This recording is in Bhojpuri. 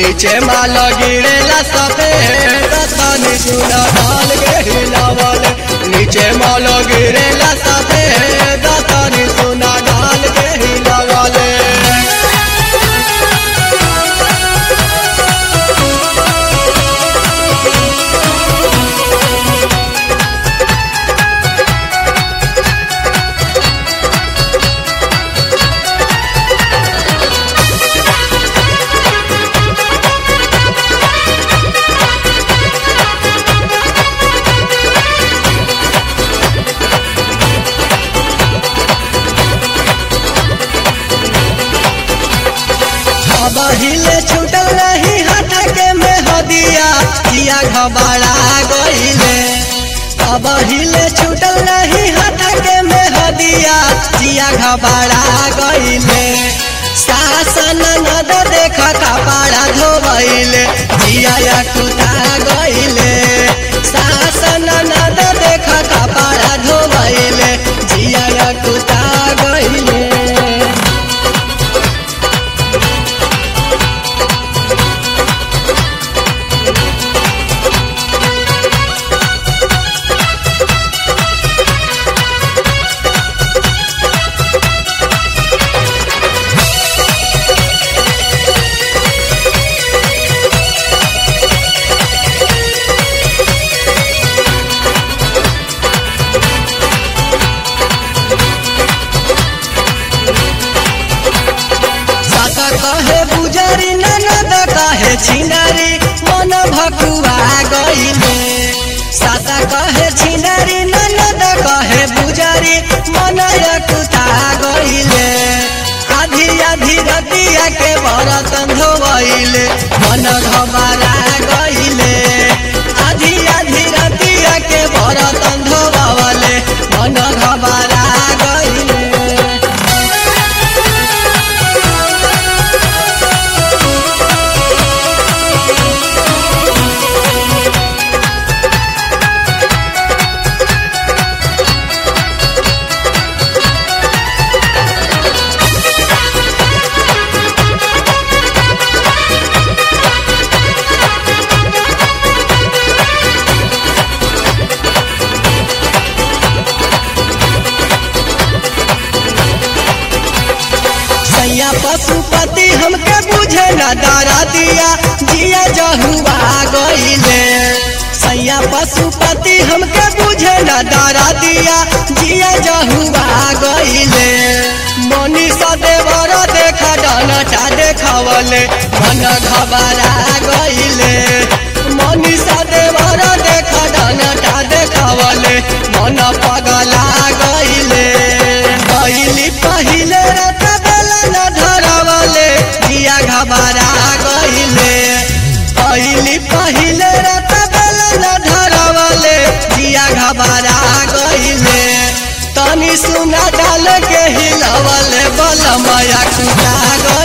नीचे माल गिरेला सफेद तनी सुना डाल के हिलावले नीचे माल गिरेला सफेद तनी सुना डाल के हिलावले अब हिले छूटल नहीं हट के में हदिया जिया घबरा गईले अब हिले छूटल नहीं हट के में हदिया जिया घबरा गईले शासन नद देख कपड़ा धोबैले जिया कुता गईले शासन नद देख कपड़ा धोबैले जिया कुता गईले साका कहे बुजरी ननद कहे छिनारी मन भकुआ गईले साका कहे छिनारी ननद कहे बुजरी मन यकुता गईले आधी आधी रतिया के बरतन धोवैले मन घबरा गईले आधी आधी रतिया के बरतन धोवले मन घबरा गईले सैया पशुपति हमके बुझे न दारा दिया जिया जहुआ गईले सैया पशुपति हमके बुझे न दारा दिया जिया जहुआ गईले मनीषा देवर देखा डनटा देखावले मन घबरा गईले मनीषा देवर देखा डनटा देखावले मन पगला गईले गईली पहिले रात बेला न धरवले जिया घबरा गईले पहली पहिले रात बेला न धरवले जिया घबरा गईले तनी सुना डाल के हिलवले बलमया कुटा गईले